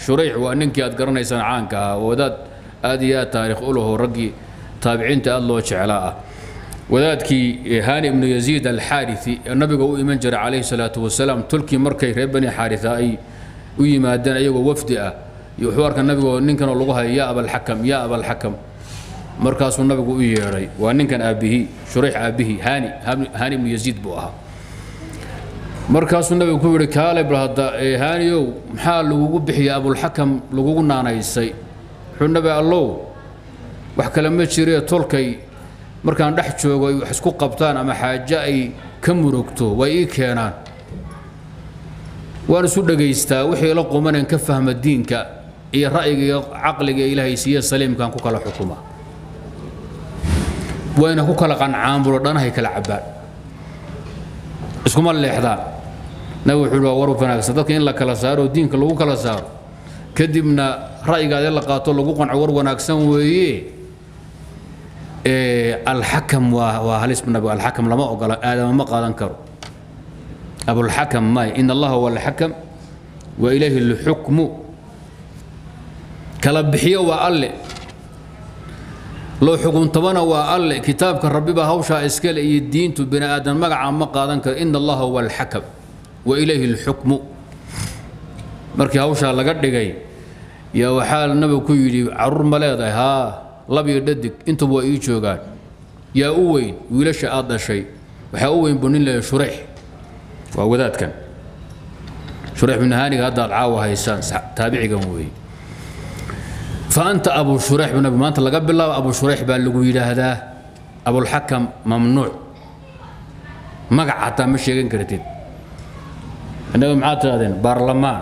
shurayx waa ninkii aad garanaysaan caanka ahaa wadaad aad iyo aad taariikh u laho raggii taabiciinta aad loo jeclaa ah wadaadkii hani ibnu yaziid alxaariثi ee nabiga u iman jiray calayhi salaatu wasalaam tulkii markay reer bani xaarisa ay u yimaadeen ayagoo wafdi ah iyo wuxuu arka nabigoo ninkanoo lagu hayo yaa abalxakam yaa abalxakam markaasuu nabigu u yeedhay waa ninkan aabbihii shurayx aabbihii hani hani ibnu yaziid buu ahaa markaasuu nabigu ku yidhi kaale bal hadda haaniyow maxaa lagugu bixiyay abulxakam lagugu naanaysay wuxuu nabi allow wax kale ma jiree tolkay markaan dhex joogo ay wax isku qabtaan ama xaaje ay ka murugto way ii keenaan waan isu dhagaystaa wixii la qumaneen ka fahma diinka iyo ra'yiga iyo caqliga ilaahay siiye saliimkaan ku kala xukuma wayna ku kala qancaan bulo dhanahay kala cabbaan iskuma leexdaan nabi wuxuu waa war wanaagsan dadka in la kala saaro oo diinka lagu kala saaro kadibna ra'yigaadee la qaato lagu qanco war wanaagsan weeye alxakam waa waa halis nabi alxakam lama ogola aadama ma qaadan karo abulxakam may in allaha huwa alxakam wa ilayhi lxukmu kala bixiyo waa alle loo xukuntabana waa alle kitaabka rabbibaa hawshaa iskale iyo diintu bini aadan magaca ma qaadan karo in allaha huwa alxakam wa ilayhi lxukmu markii hawshaa laga dhigay yaa waxaa nabigu ku yidhi caruur ma leedahay haa lab iyo dhadig intuba waa ii joogaan yaa u weyn wiilasha aad dhashay waxaa u weyn buu nin leeyahay shurayx waa wadaadkan shurayx bin haaniga hadda aad caawa haysaan taabicigan weeye fa anta abu shurayx bin nabi maanta laga bilaabo abu shurayx baa lagu yidhaahdaa abulxakam mamnuuc magac xataa ma sheegan kartid innaga maxaad tidhahdeen baarlamaan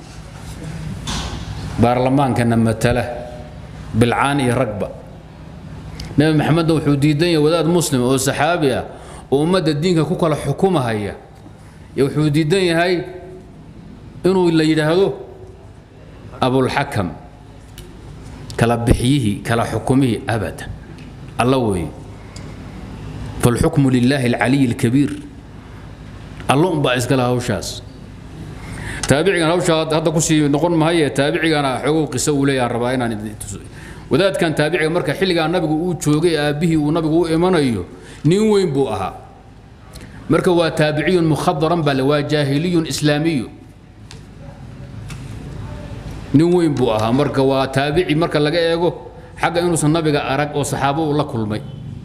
baarlamaankana matala bilcaan iyo ragba nebi maxamedna wuxuu diidan yahay wadaad muslim oo saxaabi ah oo ummadda diinka ku kala xukumahaya iyo wuxuu diidan yahay inuu la yidhaahdo abulxakam kala bixyihii kala xukumihii abadan alla weeye falxukmu lilaahi alcaliyi alkabiir allo unbaa iskale hawshaas taabicigan hawshaa hadda kusii noqon mahaye taabicigana xoogow qiso uu leeyahan rabaa inaan wadaadkan taabiciga marka xilligaa nabigu uu joogay aabbihii uu nabigu u imanayo nin weyn buu ahaa marka waa taabiciyun mukhadaran baa le waa jaahiliyun islaamiyu nin weyn buu ahaa marka waa taabici marka laga eego xagga inuusan nabiga arag oo saxaabo uu la kulmay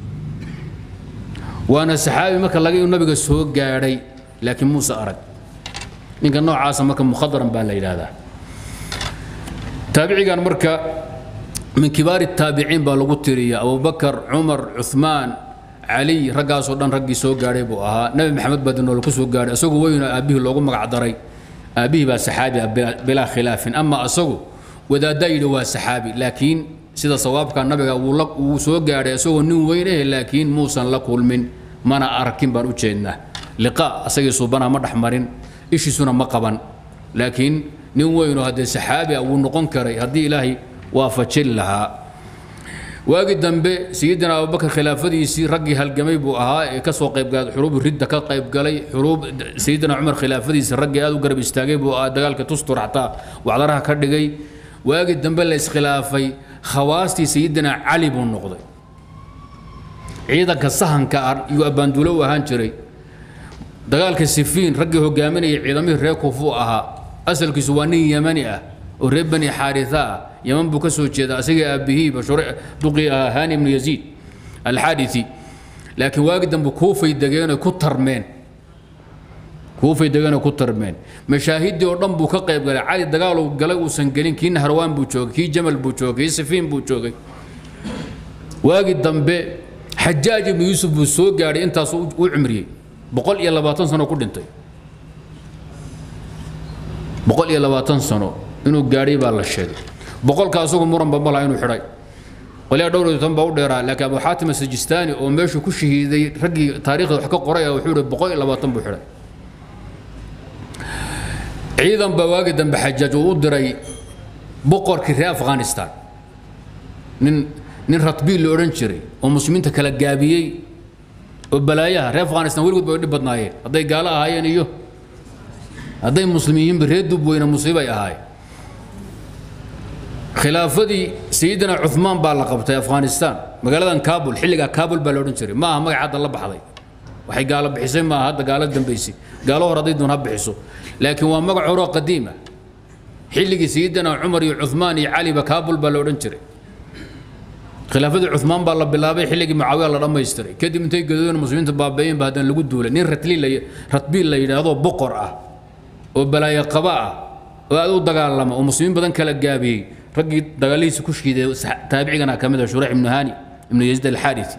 waana saxaabi marka laga inuu nabiga soo gaadhay laakiin muuse arag ninka noocaasa marka mukhadaran baa la yidhaahdaa taabicigan marka min kibaari taabiciin baa lagu tiriya abubakar cumar cuثmaan caliy raggaasoo dhan raggii soo gaadhay buu ahaa nebi maxamed baa dinool ku soo gaadhay isagoo weynoo aabbihii loogu magac daray aabbihii baa saxaabi ah bilaa khilaafin ama asagu wadaaddaa yidhi waa saxaabi laakiin sida sawaabka nabiga wuu soo gaadhay isagoo nin weyn eh laakiin muusan la kulmin mana arkin baan u jeednaa liqa asagii suubana ma dhexmarin ishiisuna ma qaban laakiin nin weynoo haddee saxaabi ah wuu noqon karay haddii ilaahay waafajin lahaa waagi dambe sayidina abubakar khilaafadiisii raggii halgamay buu ahaa ee ka soo qaybgalay xuruub ridda ka qaybgalay xuruub sayidina cumar khilaafadiisii raggii aad u garab istaagay buu ahaa dagaalka tustur xataa wacdaraha ka dhigay waagi dambe la iskhilaafay khawaastii sayidina cali buu noqday ciidanka sahanka yuu abbaanduulo u ahaan jiray dagaalka sifiin raggii hogaaminayay ciidamihii reer kuufuu ahaa asalkiisu waa nin yemani ah oo reer bani xaarisa ah yaman buu ka soo jeeda asagii aabbihiiba duqii ahaa hani ibnu yaziid alxaadisi laakiin waagi dambe kuufay degeenoo ku tarmeen kuufay degeenoo ku tarmeen mashaahiddii oo dhan buu ka qayb galay cali dagaaluu galay uusan gelin kii naharwaan buu joogay kii jamal buu joogay kii sifiin buu joogay waagi dambe xajaaj ibnu yuusuf buu soo gaadhay intaasuu u cimriyey boqol iyo labaatan sano ku dhintay boqol iyo labaatan sano inuu gaadhay baa la sheegay boqolka asagu muranba malaha inuu xidhay qolyaa dhowr iyo toban baa u dheeraa laakiin abu xaatim asijistaani oo meeshuu ku shahiiday raggii taariikhda wax ka qoray wuxuu ihi boqol iyo labaatan buu xidhay ciidan baa waagi dambe xajaaj uu u diray boqorkii reer afghanistan nin nin ratbiil la odhan jiray oo muslimiinta kala gaabiyey oo balaayaha reer afghanistan weligood bay dhib badnaayeen hadday gaalo ahaayeen iyo hadday muslimiyiinba reer dub weyne musiibay ahaayeen khilaafadii sayidina cumaan baa la qabtay afghanistan magaaladan kabul xilligaa kabul baa la odhan jiray ma aha magac hadda la baxday waxay gaalo bixisay maaha hadda gaalo dambaysay gaalo hor hadday doon ha bixiso laakiin waa magac horoo qadiima xilligii sayidina cumar iyo cumaan iyo caliba kabul baa la odhan jiray khilaafadii cumaan baa la bilaabay xilligii mucaawiya la dhammaystiray kadib intay gadoodeen muslimiinta baabeeyeen ba haddana lagu duulay nin ratbiil la yidhaahdo boqor ah oo balaayo qaba ah oo aad u dagaalama oo muslimiin badan kala gaabiyey raggii dagaalihiisa ku shiiday taabicigana ka mid ah shurayx ibnu hani ibnu yaziid alxaarisi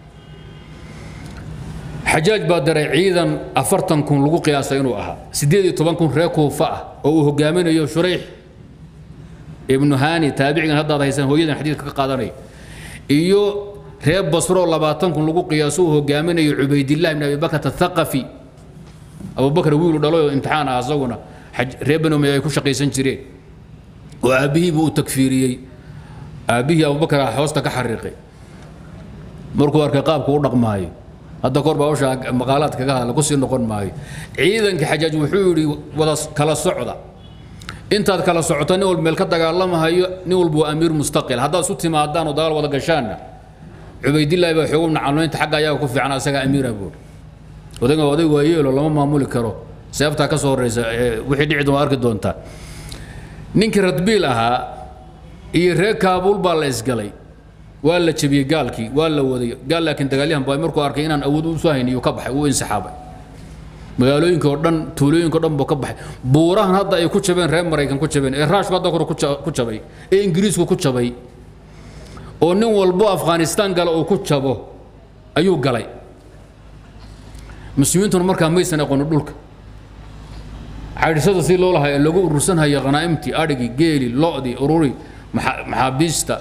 xajaaj baa diray ciidan afartan kun lagu qiyaasay inuu ahaa siddeed iyo toban kun reer kuufa ah oo uu hogaaminayo shurayx ibnu hani taabicigan haddaad haysan hooyadan xadiidka ka qaadanaya iyo reer basro labaatan kun lagu qiyaaso uu hogaaminayo cubaydillahi ibn abi bakrat athaqafi abubakar wiilu dhalay oo imtixaan ah asaguna reer bani umayya ay ku shaqaysan jireen oo aabbihii buu u takfiiriyey aabbihii abubakar ah hoosta ka xariiqay markuu arkay qaabku u dhaqmaayo hadda kor baa usha maqaalaad kaga hadla kusii noqon maayo ciidankii xajaaj wuxuu yidhi wada kala socda intaad kala socota nin walba meel ka dagaalamahayo nin walba waa amiir mustaqil haddaad isu timaadaan oo dagaal wada gashaanna cubaydillahi baa xoogu nacalmaynta xagga ayaga ku fiican asagaa amiira buuri odayga oday waayeelo lama maamuli karo seeftaa ka soo horreysa wixii dhici doon arki doontaa ninkii radbiil ahaa iyo reer kaabuul baa la isgalay waa la jebiyey gaalkii waa la waday gaal laakiin dagaalyahan baa markuu arkay inaan awood u soo hayniyo ka baxay uu insixaabay magaalooyinka oo dhan tuulooyinka oo dhan buu ka baxay buurahan hadda ay ku jabeen reer maraykan ku jabeen ee raashku hadda kore ku jabay ee ingiriisku ku jabay oo nin walbo afghanistaan gala uu ku jabo ayuu galay muslimiintuna markaa maysan aqoonin dhulka caydhisada si loo lahay lagu urursanhaya khanaa'imtii adhigii geeli lo'dii ururi maxaabiista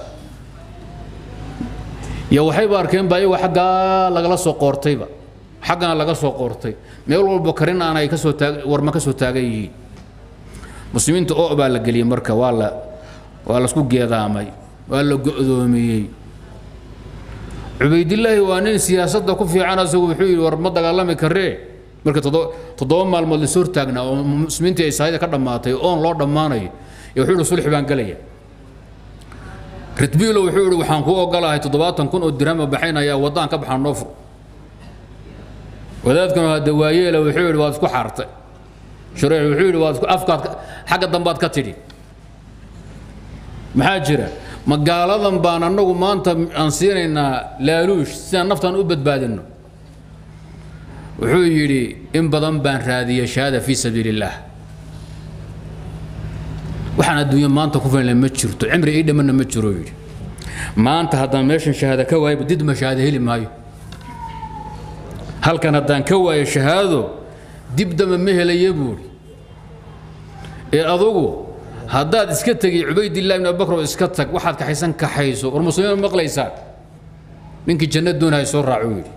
iyo waxayba arkeen ba iyagoo xaggaa lagala soo qoortayba xaggana laga soo qoortay meel walba karin aan ay kasoo taag warma ka soo taagan yihiin muslimiinta oo baa la geliyey marka waa la waa lasku geedaamay waa la go'doomiyey cubaydillaahi waa nin siyaasadda ku fiican asagu wuxuu yidhi war ma dagaalami karee marka toddoba maalmood lasoo hortaagnaa oo muslimiintii ay sahayda ka dhammaatay oon loo dhammaanayo iyo wuxuu yidhi sulxi baan gelaya ritbiilo wuxuu yidhi waxaan kuu ogolahay toddobaatan kun oo dirhama baxaynayaa waddaan ka baxaan noo fur wadaadkuna hadda waayeela wuxuu yidhi waad isku xaartay shureex wuxuu yidhi waad isku afkaad xagga dambaad ka tidhi maxaa jira magaaladan baan annagu maanta aan siinaynaa laaluush sidaan naftaan u badbaadinno wuxuu yidhi in badan baan raadiyey shahaada fii sabiili illaah waxaan adduunya maanta ku filan ma jirto cimri ii dhammanna ma jiro yidhi maanta haddaan meeshan shahaada ka waayba did ma shahaada heli maayo halkan haddaan ka waayo shahaado dib dama ma helaya buuri ee adugu haddaad iska tegi cubaydillahi ibn abubakr oo iska tag waxaad kaxaysan kaxayso war muslimiin maqlaysaan ninkii janna doonaya soo raaco yidhi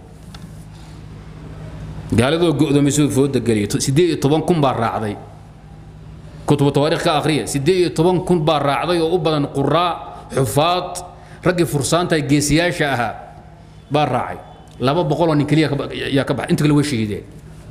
gaaladoo go'doomisuu fooda geliyay siddeed iyo toban kun baa raacday kutubu tawaariikh ka akhriya siddeed iyo toban kun baa raacday oo u badan quraa xufaad raggii fursaanta geesiyaasha ahaa baa raacay laba boqoloo nin keliya yaa ka baxay inta kale way shahiideen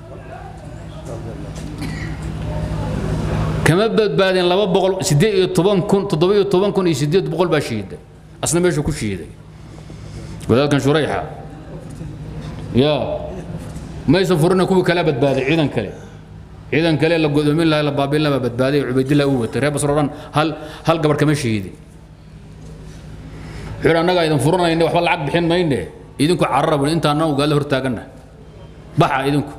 kama badbaadeen laba boqol siddeed iyo toban kun toddoba iyo toban kun iyo siddeed boqol baa shahiiday asna meeshuu ku shahiiday wadaadkan shurayxa ya maysan furina kuwii kala badbaaday ciidan kale ciidan kale la godoomin lahaa la baabin lahaa badbaaday cubaydillah uu watay reer basro dhan hal hal gabar kama shahiidin wuxuu annagaa idin furanayna waxba lacag bixin mayne idinku carara bui intaana ugaadla hortaaganna baxa idinku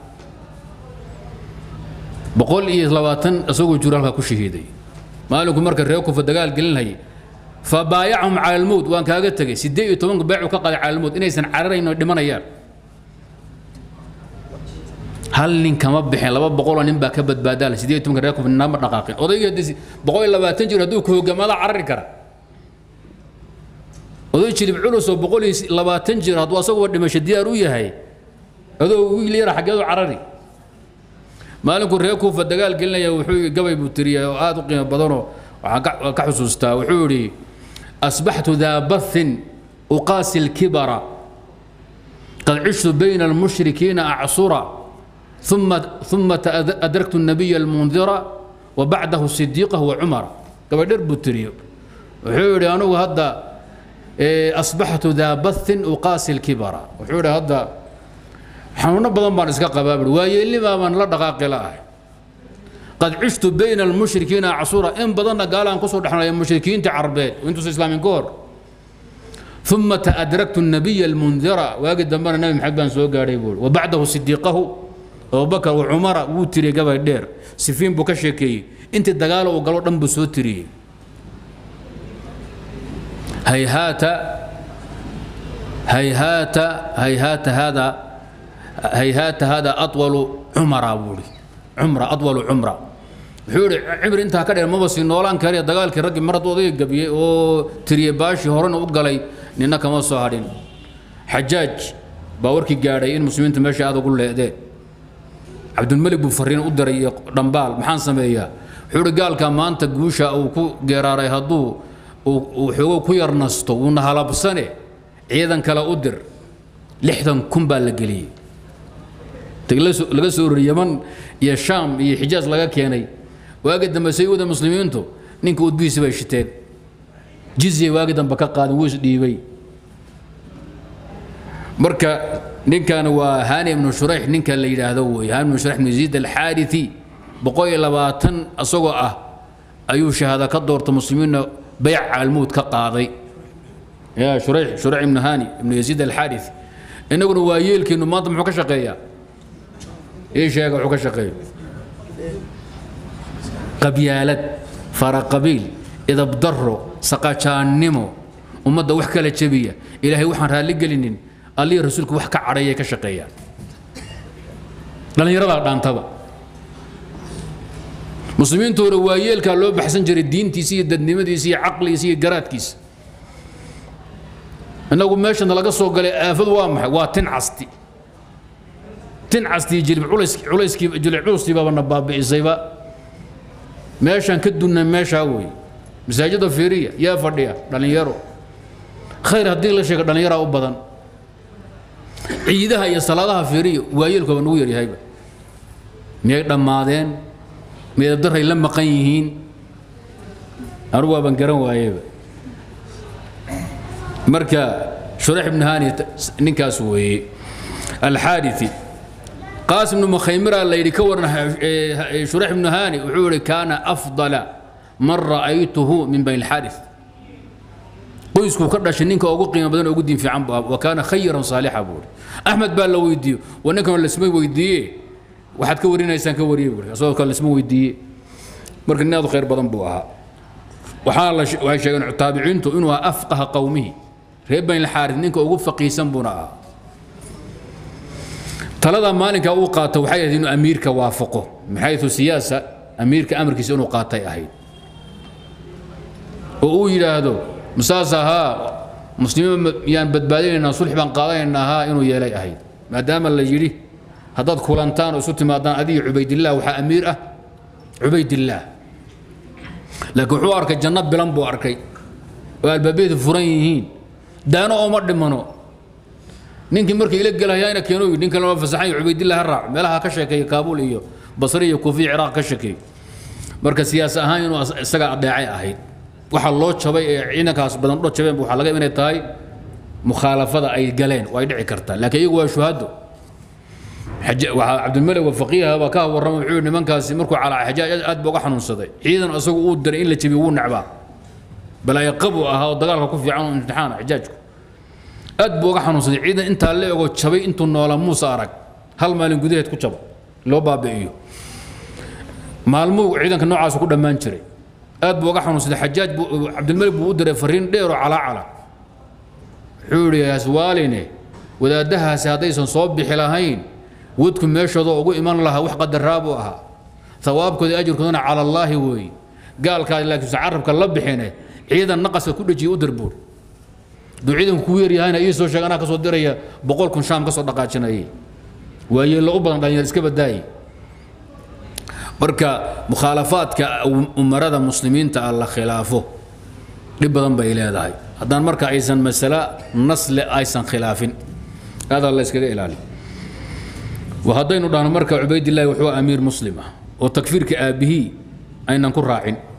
boqol iyo labaatan isagoo jiro halkaa ku shahiiday maalinku marka reer kufa dagaal gelinayay fabaayacahum cala almowt waan kaaga tegey siddeed iyo tobanku beecu ka qaday cala almowt inaysan cararayn oo dhimanayaan hal nin kama bixin laba boqoloo nin baa ka badbaadaala siddeed iyo tobanka reer kufa nama dhaqaaqin odaygii haddii boqol iyo labaatan jir hadduu ka hogaamaada carari kara oday jilib culus oo boqol iyo labaatan jir hadduu asaguba dhimasho diyaar u yahay adoo wiil yara xaggeedu carari maalinku reer kuufa dagaal gelinaya wuxuu gabay buu tiriyay oo aad u qiimo badanoo waxaan ka xusuustaa wuxuu yidhi asbaxtu daa bathin uqaasi lkibara qad cishtu bayna almushrikiina acsura ثم ثم أدركت النبي المنذر وبعده الصديق وعمر قبل درب التريو wuxuu yidhi anugu hadda asbaxtu daa bathin uqaasi lkibara wuxuu yidhi hadda xanuuno badan baan iska qabaa bui waayeelnimaa baan la dhaqaaqi la'ahay qad cishtu bayna almushrikiina acsuura in badanna gaalaan kusoo dhexnaya mushrikiinta carbeed intuusa islaamin ka hor ثم تأدركت النبي المنذر واجد دمر النبي محمد بن سو غاري بول وبعده صديقه أبو بكر وعمر وتري قبل دير سفين بو كشكي انت دغال او غلو دنب سو تري هيهات هيهات هيهات هذا هيهات هذا أطول عمر أبولي عمره أطول عمره wuxuu yidhi cibri intaa ka dheer maba sii noolaan kariya dagaalkii raggii marad odayga gabiyey oo tiriyey baashii horena u galay nina kama soo hadhin xajaaj baa warkii gaadhay in muslimiintu meesha aad ugu leedeen cabdulmalik buu fariin u diray iyo dhambaal maxaan sameeyaa wuxuu yidhi gaalka maanta guusha uu ku geeraaray hadduu uu xoogo ku yar nasto wuuna halabsane ciidan kale u dir lixdan kun baa la geliyey laga soo rori yaman iyo shaam iyo xijaas laga keenay waagi dambe sayuuda muslimiintu ninka udbihiisi bay shiteen jizya waagi dambe ka qaadin wuu isdhiibay marka ninkan waa hani ibnu shurayx ninka la yidhaahdo wey hani ibnu shurayx ibnu yaziid alxaarithi boqol iyo labaatan isagoo ah ayuu shahaada ka doorta muslimiinna bayc almuud ka qaaday ya shurayx shurayx ibnu hani ibnu yaziid alxaarithi innaguna waa yeelkiinu maanta muxuu ka shaqeeyaa ii sheega wuxuu ka shaqeeyo qabyaalad faraqabiil idabdaro saqajaannimo ummadda wax kala jebiya ilaahay waxaan raalli gelinin allihii rasuulku wax ka cadhayay ka shaqeeyaan dhallinyaradaa dhaantaba muslimiintoona waa yeelkaa loo baxsan jiray diintiisa iyo dadnimadiisa iyo caqligiisa iyo garaadkiisa innagu meeshana laga soo galay aafadu waa maxay waa tin casti tin casti jilib culayskii jilib culuskii baaba na baabi'isayba meeshaan ka dunna meeshaa wey masaajida fiiriya yaa fadhiya dhallinyaro khayr haddii la sheego dhallinyaraa u badan ciidaha iyo salaadaha fiiriya waayeelkooba nagu yaryahayba miyay dhammaadeen meedabdaray la maqan yihiin anugu waaban garan waayeba marka shurax ibnu hani ninkaas weeye alxaadiثi قاسم بن مخيمرة اللي يكون شريح بن هاني وحوري كان أفضل من رأيته من بين الحارث qoysku ka dhashay ninka ugu qiimo badan ugu diin fiican buu wa kaana khayran saalixa buuri axmed baa la weydiiyo waa ninkan lasma weydiiye waxaad ka warinaysaan ka wariye buuri asagoo kale lasma weydiiye marka nin aad u khayr badan buu ahaa waxaa la waxay sheegeen taabiciintu inuu ahaa afqaha qowmihi reer bani alxaaris ninka ugu faqiisan buuna ahaa talada maalinka uu qaato waxay ahayd inuu amiirka waafaqo min xayثu siyaasa amiirka amarkiisa inuu qaatay ahayd oo uu yidhaahdo masaas ahaa muslimiin yaan badbaadinaynaa sulx baan qaadanaynaa haa inuu yeelay ahayd maadaama la yidhi haddaad kulantaan oo isu timaadaan adiga cubaydillaah waxaa amiir ah cubaydillaah laakiin wuxuu arkay janno bilan buu arkay oo albaabyadu furan yihiin daano ooma dhimano ninkii markii ila gelahayana keeno yidhi ninkan lama fasaxan cubaydillah ha raac meelaha ka sheekeeya kaabuul iyo basri iyo kuufiya ciraaq ka sheekeeyo marka siyaas ahaan inuu isaga adeecay ahayd waxa loo jabay ee ciidankaas badan dho jabeen waxaa laga inay tahay mukhaalafada ay galeen oo ay dhici kartaa laakiin iyagu waa shuhado waxaa cabdilmalik wa faqiiha baa ka warrama wuxuu yidhi nimankaasi markuu calaa xajaaj aad baa uga xanuunsaday ciidan isagu uu diray in la jabiyo wuu necbaa balaayo qabu ahaa oo dagaalka ku fiican oo imtixaana xajaajku aad buu uga xanuunsaday ciidan intaa la ego jabay intuu noola muuse arag hal maalin gudaheed ku jaba loo baabi'iyo maalmuhu ciidanka noocaas ku dhammaan jiray aad buu uga xanuunsaday xajaaj buu cabdilmalik buu u diray fariin dheer oo calaacala wuxuu yidhi haswaaline wadaaddahaasi haddaysan soo bixi lahayn wadku meeshoodoo ugu iman lahaa wax qadaraa buu ahaa hawaabkooda ajirkoodana cala allaahi weeye gaalkaa laakiinse carabka la bixine ciidan naqaska ku dhejiye u dirbuur hadduu ciidanku kugu yaryahayna ii soo sheeg anaa ka soo diraya boqol kun shaam ka soo dhaqaajinayay waa yeello u badan dhalinyar iska badaaye marka mukhaalafaadka umarada muslimiinta ah la khilaafo dhib badan bay leedahay haddaan marka aysan masale nasle aysan khilaafin aadaa la iskaga ilaali haddaynu dhahno marka cubaydillahi wuxuu amiir muslim ah oo takfiirka aabbihii aynan ku raacin